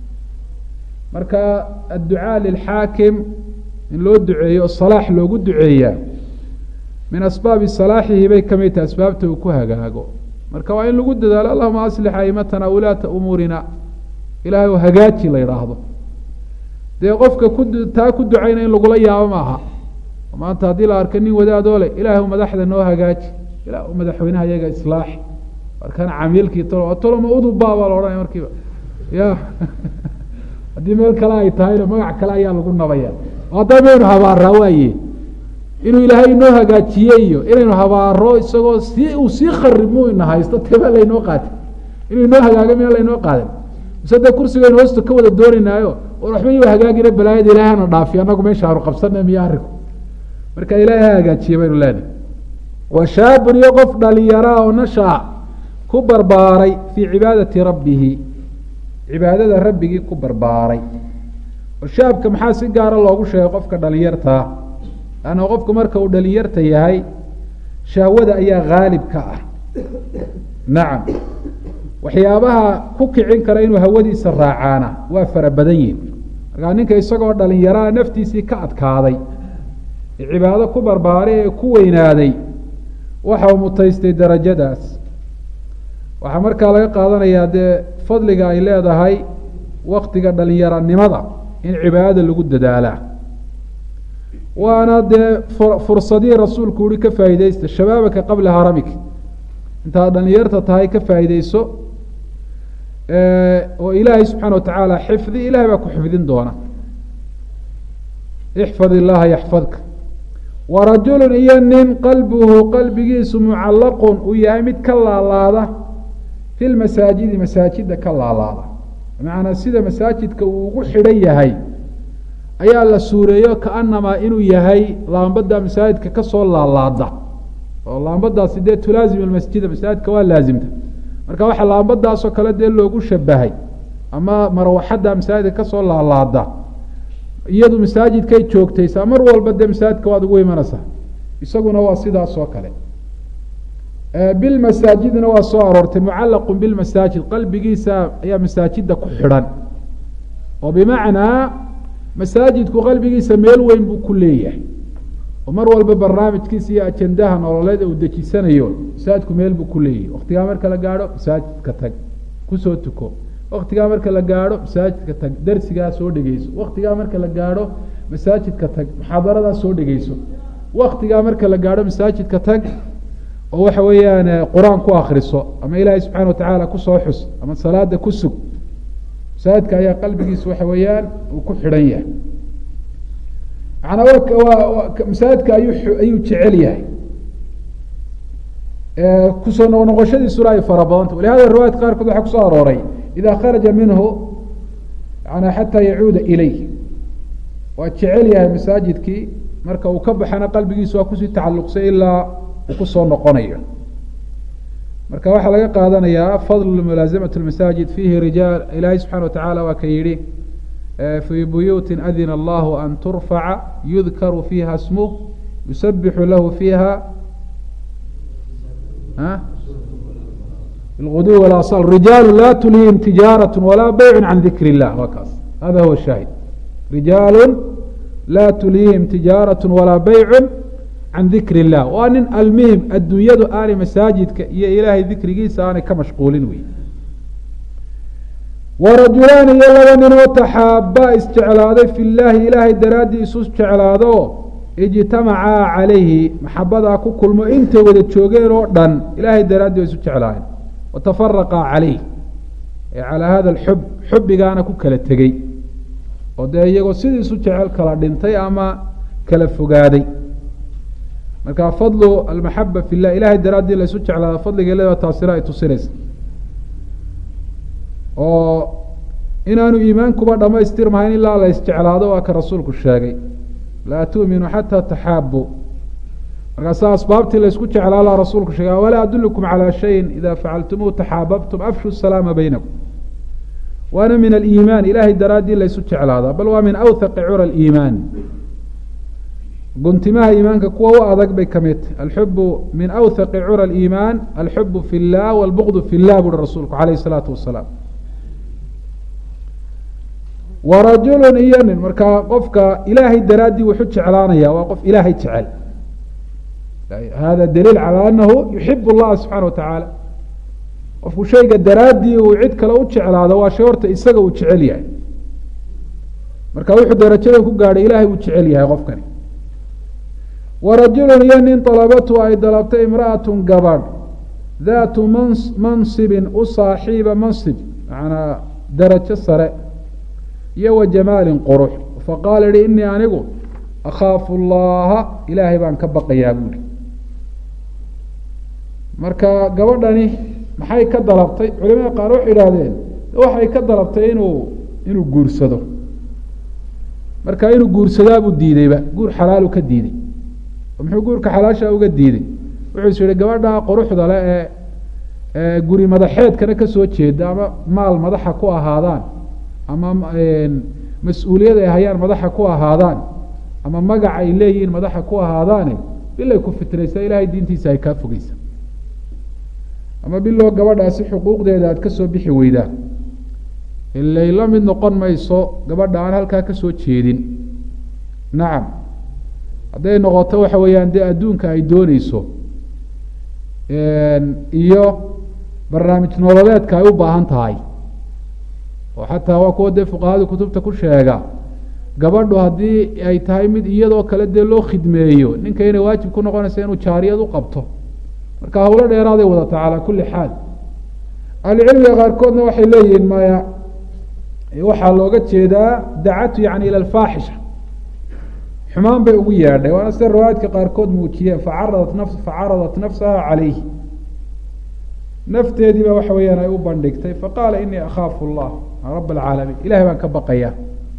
marka adducaa lilxaakim in loo duceeyo o salaax loogu duceeyaa min asbaabi salaaxihi bay kamid tahay asbaabta uu ku hagaago marka waa in lagu dadaalo allahuma aslix aimatana wulaata umuurina ilahay oo hagaaji la yidhaahdo dee qofka ku taa ku ducayna in lagula yaabo maaha maanta haddii la arka nin wadaadoo le ilaah madaxda noo hagaaji ila madaxweynaha iyaga islaax markana camiilkii talo toloma udubaa baa la odhanaya markiiba ya haddii meel kale ay tahayna magac kale ayaa lagu nabaya haddaa maynu habaaraa waaye inuu ilaahay inoo hagaajiye iyo inaynu habaaro isagoo si uu sii kharibmu ina haysto tebaa laynoo qaatay inuu inoo hagaago miyaa laynoo qaadan mise dee kursigaynu hoosta ka wada doonaynaayo or waxba iyu hagaagina balaayada ilahay hana dhaafiyo annagu meesha aanu qabsana miyo arinku marka ilaahay ha hagaajiye baynu leenahay wa shaabun iyo qof dhalinyaraa oo nashaa ku barbaaray fii cibaadati rabbihi cibaadada rabbigii ku barbaaray oo shaabka maxaa si gaara loogu sheegay qofka dhalinyartaa anna qofku marka uu dhalinyarta yahay shahwada ayaa haalib ka ah nacam waxyaabaha ku kicin kara inuu hawadiisa raacaana waa fara badan yihin markaa ninka isagoo dhalinyaraa naftiisii ka adkaaday ee cibaado ku barbaaray ee ku weynaaday waxa uu mutaystay darajadaas waxaa markaa laga qaadanayaa dee fadliga ay leedahay waktiga dhalinyaranimada in cibaadada lagu dadaalaa waana dee fursadihii rasuulku uhi ka faa'iideysta shabaabaka qabla haramik intaad dhalinyarta tahay ka faa'iideyso oo ilaahay subxaana watacaala xifdi ilahay baa ku xifdin doona ixfad illaha yaxfadka warajulu iyo nin qalbuhu qalbigiisu mucallaqun uu yahay mid ka laalaada fi lmasaajidi masaajida ka laalaada bimacnaa sida masaajidka uu ugu xidhan yahay ayaa la suureeyo kaanamaa inuu yahay laambada masaajidka kasoo laalaada oo laambadaasi dee tulaazim almasjida masaajidka waa laazimta marka waxaa laambadaasoo kale dee loogu shabahay ama marwaxadda masaajidka kasoo laalaada iyadu masaajidkay joogtaysaa mar walba dee masaajidka waad ugu imanaysaa isaguna waa sidaas oo kale bilmasaajidna waa soo aroortay mucallaqu bilmasaajid qalbigiisa ayaa masaajida ku xidhan oo bimacnaa masaajidku qalbigiisa meel weyn buu ku leeyahay oo mar walba barnaamijkiisa iyo ajendaha nololeed uu dejisanayo masaajidku meel buu ku leeyahay waktigaa marka la gaadho masaajidka tag kusoo tuko waktigaa marka la gaadho masaajidka tag darsigaa soo dhegeyso waktigaa marka la gaadho masaajidka tag muxaadaradaa soo dhegeyso waktigaa marka la gaadho masaajidka tag oo waxa weeyaan qur-aan ku akriso ama ilaahay subxana watacaala kusoo xus ama salaada ku sug masaajidka ayaa qalbigiisa waxa weeyaan uu ku xidhan yahay manaa masaajidka ayuu ayuu jecel yahay kusoo noq noqoshadiisuna ay fara badanta walihada riwaayat qaarkood waxaa kusoo arooray ida kharaja minhu yana xataa yacuuda ilayh waa jecel yahay masaajidkii marka uu ka baxana qalbigiisu waa kusii tacalluqsay ilaa uu kusoo noqonayo marka waxaa laga qaadanayaa fadl mulaaزamaة اmasaajid fiihi rijaal ilaahay subxana watacaala waa ka yihi fii buyuuti adina allahu an turfaca yudkaru fiiha smuh yusabixu lahu fiiha bilguduw walaصal rijaalu la tulihim tijaaraة walaa beyc can dikr اllah waa kaas hada huwa shaahid rijaalu laa tulihim tijaaraة walaa beyc can dikr اllah waa nin almuhim adduunyadu aanay masaajidka iyo ilaahay dikrigiisa aanay ka mashquulin wey warajulaani iyo laba ninoo taxaabaa isjeclaaday fi llaahi ilaahay daraaddii isu jeclaado ijtamacaa calayhi maxabadaa ku kulmo intay wada joogeen oo dhan ilaahay daraaddii waa isu jeclaayeen watafaraqaa calayh ee calaa hada alxub xubbigaana ku kala tegey oo dee iyagoo sidii isu jecel kala dhintay ama kala fogaaday marka fadlu almaxaba fi llah ilahay daraaddii la isu jeclaado fadliga leeda taasina ay tusinaysa oo inaanu iimaankuba dhamaystirmahayn ilaa la isjeclaado waa ka rasuulku sheegay laa tu'minu xataa taxaabu markaasa asbaabtii laysku jeclaalaa rasuulku sheegay walaa adulukum calaa shayin ida facaltumuuhu taxaababtum afshu salaama baynakum waana min aliimaan ilahay daraaddii laysu jeclaadaa bal waa min awthaqi cura aliimaan guntimaha iimaanka kuwa u adag bay ka mid tahy alxubu min awthaqi cura aliimaan alxubu fi llah walbugdu fi llah buuhi rasuulku calayh isalaatu wasalaam wa rajulun iyo nin markaa qofka ilaahay daraaddii wuxu jeclaanaya waa qof ilaahay jecel hada daliil calى anahu yuxib اllaha subxaana wa tacaala qofku shayga daraaddii uu cid kale u jeclaado waa shay horta isaga uu jecel yahay marka wuxuu darajadan ku gaadhay ilahay uu jecel yahay qofkani wa rajulun iyo nin dalabatu ay dalabtay imra'atu gabadh daatu mans mansibin u saaxiiba mansib macnaa darajo sare iyo wa jamaalin qurux faqaala yihi inii anigu akhaafu allaha ilaahay baan ka baqayaa buuri marka gabadhani maxay ka dalabtay culimada qaar waxay idhaahdeen waxay ka dalabtay inuu inuu guursado marka inuu guursadaabuu diideyba guur xalaalu ka diiday muxuu guurka xalaasha uga diiday wuxuu is yihi gabadha quruxda le ee ee guri madaxeedkana kasoo jeeda ama maal madaxa ku ahaadaan ama mas-uuliyad ay hayaan madaxa ku ahaadaan ama magac ay leeyihiin madaxa ku ahaadaane bilay ku fitnaysaa ilahay diintiisa ay kaa fogeysa ama biloo gabadhaasi xuquuqdeeda aad kasoo bixi weydaa ilay la mid noqon mayso gabadha aan halkaa kasoo jeedin nacam hadday noqoto waxa weeyaan dee adduunka ay dooneyso iyo barnaamij nololeedka ay u baahan tahay oo xataa waa kuwa dee fuqahada kutubta ku sheega gabadhu haddii ay tahay mid iyadoo kale dee loo khidmeeyo ninka inay waajib ku noqonaysa inuu jaariyad u qabto marka hawlo dheeraaday wadata calaa kulli xaal ahlucilmiga qaarkoodna waxay leeyihiin maya waxaa looga jeedaa dacatu yani ila alfaaxisha xumaan bay ugu yeedhay waana sida riwaayadka qaarkood muujiyeen facaradat naf facaradat nafsaha calayh nafteedii ba waxa weeyaan ay u bandhigtay faqaala inii akhaafu allah rab alcaalamiin ilahay baan ka baqaya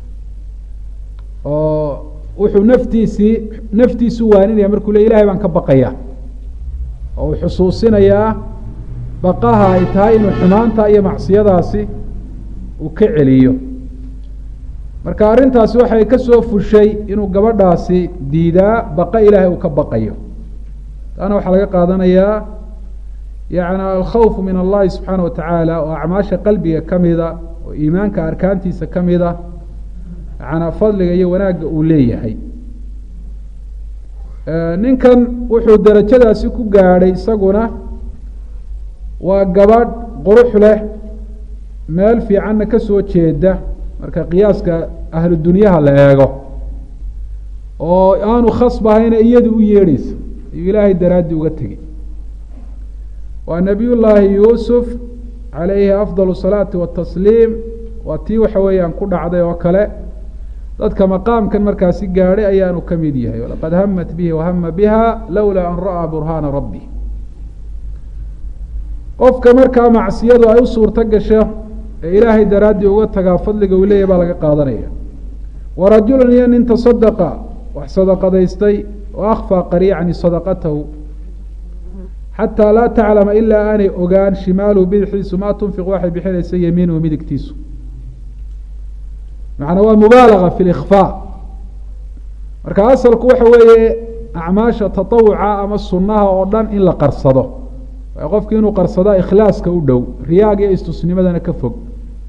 oo wuxuu naftiisii naftiisu waaninaya markuu le ilahay baan ka baqaya oo uu xusuusinayaa baqaha ay tahay inuu xumaanta iyo macsiyadaasi uu ka celiyo marka arrintaasi waxay kasoo fushay inuu gabadhaasi diidaa baqa ilaahay uu ka baqayo taana waxaa laga qaadanayaa yani alkhawfu min allahi subxaana wa tacaala oo acmaasha qalbiga kamida oo iimaanka arkaantiisa kamida yanaa fadliga iyo wanaagga uu leeyahay ninkan wuxuu darajadaasi ku gaadhay isaguna waa gabadh qurux leh meel fiicanna kasoo jeeda marka qiyaaska ahlu dunyaha la eego oo aanu khasbahayna iyadu u yeedheysa ayuu ilaahay daraaddii uga tegey waa nabiy llaahi yuusuf calayhi afdal salaati watasliim waa tii waxa weeyaan ku dhacday oo kale dadka maqaamkan markaasi gaadhay ayaanu ka mid yahay walaqad hamat bihi wahama biha lowlaa an ra'aa burhaana rabbi qofka markaa macsiyadu ay u suurto gasho ee ilaahay daraaddii uga tagaa fadliga uu leeyahy baa laga qaadanaya wa rajulun iyo nin tasadaqa wax sadaqadaystay wa akfaa qariicani sadaqatahu xataa laa taclama ilaa aanay ogaan shimaaluhu bidixdiisu maa tunfiq waxay bixinaysa yamiinuhu midigtiisu macnaa waa mubaalaga fi likfaa marka asalku waxa weeye acmaasha tatawuca ama sunaha oo dhan in la qarsado qofki inuu qarsadaa ikhlaaska u dhow riyaag iyo istusnimadana ka fog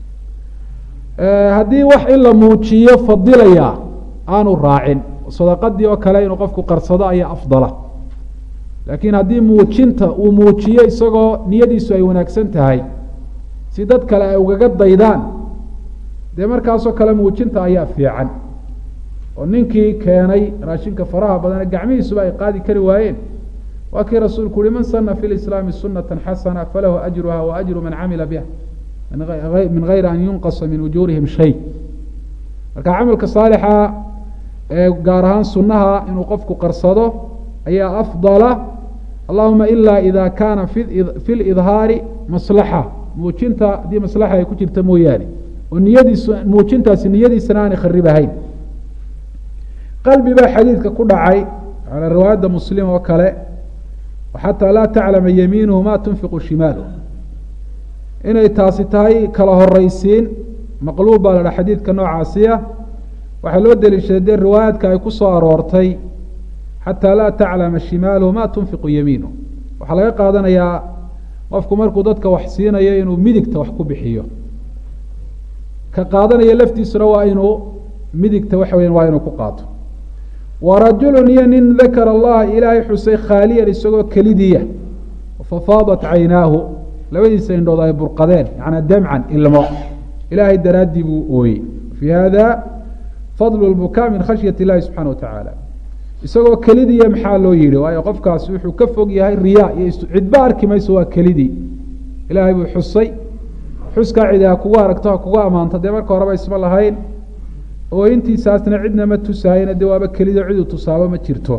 haddii wax in la muujiyo fadilaya aanu raacin sadaqadii oo kale inuu qofku qarsado ayaa afdala laakiin haddii muujinta uu muujiyo isagoo niyadiisu ay wanaagsan tahay si dad kale ay ugaga daydaan dee markaasoo kale muujinta ayaa fiican oo ninkii keenay raashinka faraha badane gacmihiisuba ay qaadi kari waayeen waa kii rasuulku uhi man sana fi lislaami sunata xasana falahu ajruha wa ajru man camila biha min gayri an yunqasa min ujuurihim shay marka camalka saalixa ee gaar ahaan sunaha inuu qofku qarsado ayaa afdala allahuma ila ida kaana fi lidhaari maslaxa muujinta haddii maslaxa ay ku jirta mooyaane oo niyadiisu muujintaasi niyadiisana aanay kharibahayn qalbi baa xadiidka ku dhacay calaa riwaayadda muslim oo kale xataa laa taclama yamiinuhu ma tunfiqu shimaalu inay taasi tahay kala horeysiin maqluub baa la dhaha xadiidka noocaasiya waxaa loo deliishaday dee riwaayaadka ay ku soo aroortay xataa laa taclama shimaaluhu ma tunfiqu yamiinuhu waxaa laga qaadanayaa qofku markuu dadka wax siinayo inuu midigta wax ku bixiyo ka qaadanaya laftiisuna waa inuu midigta waxa weya waa inuu ku qaato wa rajulu iyo nin dakara allaha ilaahay xusay khaaliyan isagoo kelidiya fafaadat caynaahu labadiisa indhood ay burqadeen yanaa damcan ilmo ilaahay daraaddii buu ooyey fii hada fadlu lbukaa min khashyat illahi subxana wa tacaala isagoo kelidiya maxaa loo yihi waayo qofkaasi wuxuu ka fog yahay riyaa iyo cidba arki mayso waa kelidii ilaahay buu xusay xuskaa cidi ha kugu aragto ha kugu ammaanto dee marka horeba isma lahayn oo intiisaasna cidna ma tusahayna dee waaba kelido cidu tusaabo ma jirto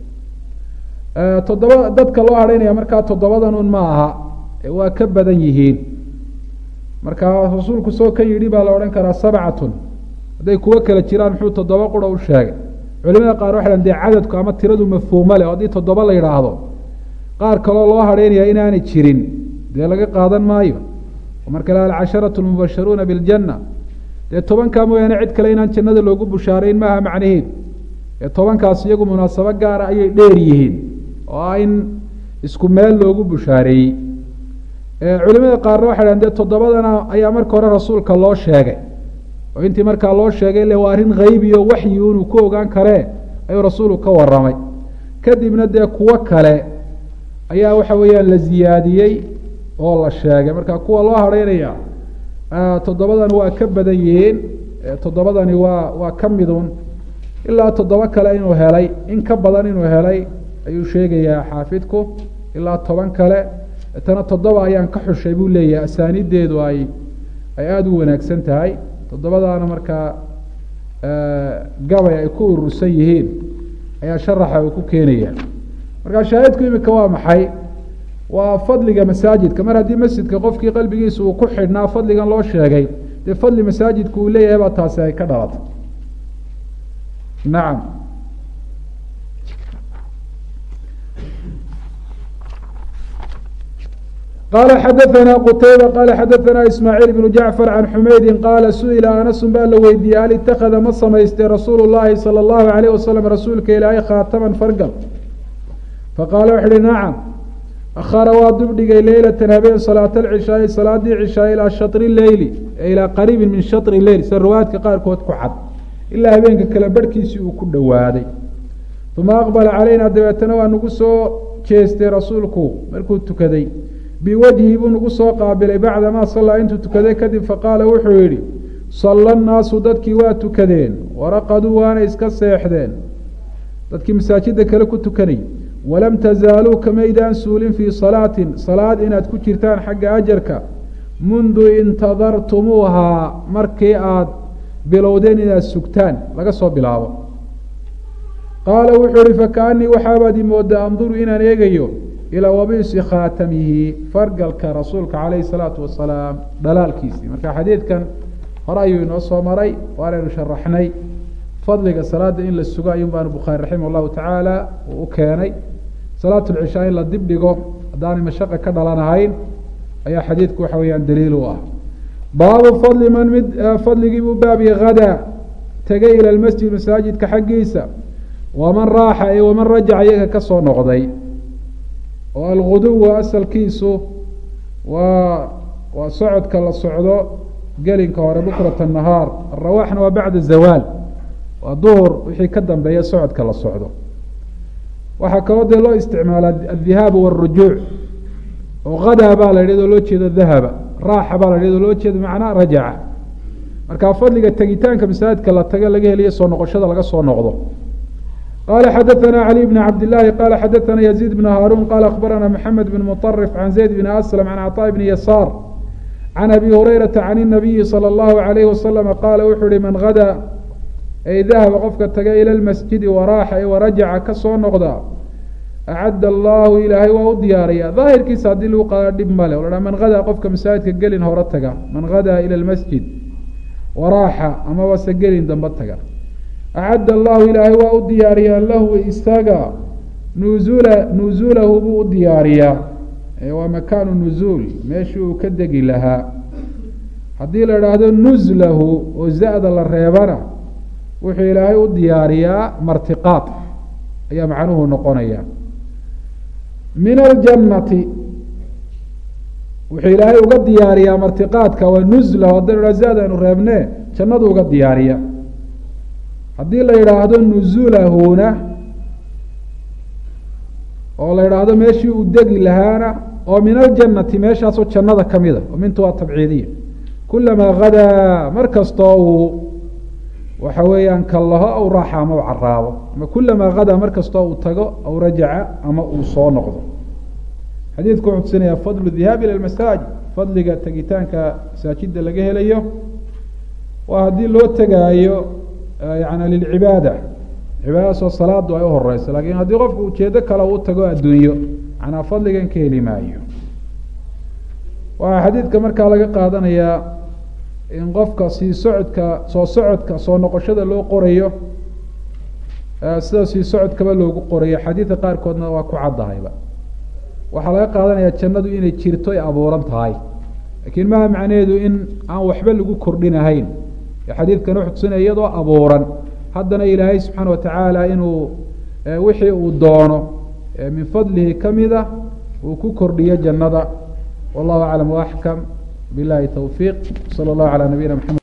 toddoba dadka loo hadhaynaya markaa toddobadan un ma aha waa ka badan yihiin marka rasuulku soo ka yidhi baa la odhan karaa sabcatun hadday kuwo kale jiraan muxuu toddoba qura u sheegay culimada qaar waxay dee cadadku ama tiradu mafhuumo leh oo haddii toddoba la yidhaahdo qaar kaloo loo hadhaynaya inaanay jirin dee laga qaadan maayo marka la alcasharatu lmubasharuuna biاljanna dee tobankaa mooyaane cid kale inaan jannada loogu bushaarayn maaha macnaheedu ee tobankaas iyagu munaasabo gaara ayay dheer yihiin oo ah in isku meel loogu bushaareeyey culimada qaarna waxay dhahan dee toddobadana ayaa marka hore rasuulka loo sheegay oo intii markaa loo sheegay le waa arrin haybi o waxyi inuu ku ogaan karee ayuu rasuulku ka waramay kadibna dee kuwo kale ayaa waxa weeyaan la ziyaadiyey oo la sheegay marka kuwa loo hadhaynaya toddobadani waa ka badan yihiin toddobadani waa waa ka midun ilaa toddoba kale inuu helay in ka badan inuu helay ayuu sheegayaa xaafidku ilaa toban kale tana toddoba ayaan ka xushay buu leeyahay asaanideedu ay ay aada u wanaagsan tahay toddobadaana markaa gabay ay ku urursan yihiin ayaa sharaxa uu ku keenaya markaa shaahidku imika waa maxay waa fadliga masaajidka mar haddii masjidka qofkii qalbigiisa uu ku xidhnaa fadligan loo sheegay dee fadli masaajidku uu leeyahay baa taasi ay ka dhalatay nacam qala xadaثna qtayba qala xadaثna ismaaعiil بن jacfar can xumeydi qaala su-ila anasun baa la weydiiyey hal itakada ma samaystay rasuulu llahi salى اllahu عalيyh wasalam rasuulka ilaahay khaataman fargal faqaala wuxu uhi nacam akhara waa dubdhigay leylatan habeen salaat alcishaai salaadii cishaa ilaa shatri leyli ilaa qariibin min shatri leyl sida riwaayadka qaarkood ku cad ilaa habeenka kale barhkiisii uu ku dhowaaday uma aqbala calayna dabeetana waa nagu soo jeestay rasuulku markuu tukaday biwajhi buu nagu soo qaabilay bacdamaa sallaa intuu tukaday kadib faqaala wuxuu yidhi salla annaasu dadkii waa tukadeen waraqaduu waana iska seexdeen dadkii masaajida kale ku tukanay walam tazaaluu kamaydaan suulin fii salaatin salaad inaad ku jirtaan xagga ajarka mundu intadartumuuhaa markii aada bilowdeen inaad sugtaan laga soo bilaabo qaala wuxuu ihi fakaanii waxaabaad imoodaa anduru inaan eegayo ilaa wabiisi khaatamihi fargalka rasuulka calayhi salaatu wasalaam dhalaalkiisii marka xadiidkan hore ayuu inoo soo maray waanaynu sharaxnay fadliga salaada in la sugo ayuun baanu bukhaari raximah llahu tacaala uu u keenay salaat lcishaa in la dib dhigo haddaanay mashaqa ka dhalanahayn ayaa xadiidku waxa weeyaan daliil u ah baabu fadli man mid fadligii buu baabiye hadaa tegay ila lmasjid masaajidka xaggiisa waman raaxa ee waman rajaca iyaga ka soo noqday oo alguduwa asalkiisu waa waa socodka la socdo gelinka hore bukrata nahaar arawaxna waa bacda zawaal waa duhur wixii ka dambeeya socodka la socdo waxaa kaloo dee loo isticmaala adihaabu wاrujuuc oo hadaa baa la yidhahd oo loo jeedo dahaba raaxa baa la yidhahd oo loo jeedo macnaa rajaca marka fadliga tegitaanka masaajidka la tago laga heliyo soo noqoshada laga soo noqdo qala xadaثna عlي بن cabd لlahi qala xadaثna يزيد بن hاrun qala akhbarana mحamed بن mطrف عan زayd بn أslم عan cطاء بn yasاr عan abi hurayraةa عan النabiyi slى الlahu عalayه waslم qaala wuxuu uhi man hadaa ay dahaba qofka taga ilى اlmasjidi waraaxa e warajaca ka soo noqda acad allahu ilaahay waa u diyaaraya daahirkiisa haddii lagu qadaa dhib male o la man hadaa qofka masaajidka gelin hore taga man hadaa ilى اlmasjid waraaxa amaba se gelin dambe taga acadda allahu ilaahay waa u diyaariyaa lahu isaga nuzula nuzuulahu buu u diyaariyaa waa makaanu nuzuul meeshii uu ka degi lahaa haddii la idhaahdo nuzlahu oo za-da la reebana wuxuu ilaahay u diyaariyaa martiqaad ayaa macnuhu noqonaya min aljannati wuxuu ilaahay uga diyaariyaa martiqaadka waa nuzlahu haddaynu idhahdo za-da aynu reebne jannadu uga diyaariya haddii la yidhaahdo nuzulahuna oo la yidhaahdo meeshii uu degi lahaana oo min aljannati meeshaasoo jannada kamida oo mintu waa tabciidiya kulamaa hadaa mar kastoo uu waxa weeyaan kallaho aw raaxa ama u caraabo ama kulamaa hadaa mar kastoo uu tago aw rajaca ama uu soo noqdo xadiidku wuxuu tusinaya fadlu dhihaab ila masaajid fadliga tegitaanka masaajida laga helayo waa haddii loo tegaayo yani lilcibaada cibaadadaasoo salaadu ay uhoreyso lakin haddii qofku ujeedo kale uu tago adduunyo manaa fadligan ka heli maayo waxaa xadiidka markaa laga qaadanayaa in qofka sii socodka soo socodka soo noqoshada loo qorayo sida sii socodkaba loogu qorayo xadiidka qaarkoodna waa ku caddahayba waxaa laga qaadanaya jannadu inay jirto ay abuuran tahay lakiin maha macnaheedu in aan waxba lagu kordhinahayn xadiidkan wuxuu tusinaya iyadoo abuuran haddana ilaahay subxaana watacaala inuu wixii uu doono min fadlihi kamida uu ku kordhiyo jannada wallahu aclam waaxkam bilahi towfiiq sala allahu calaa nabiyina maxamed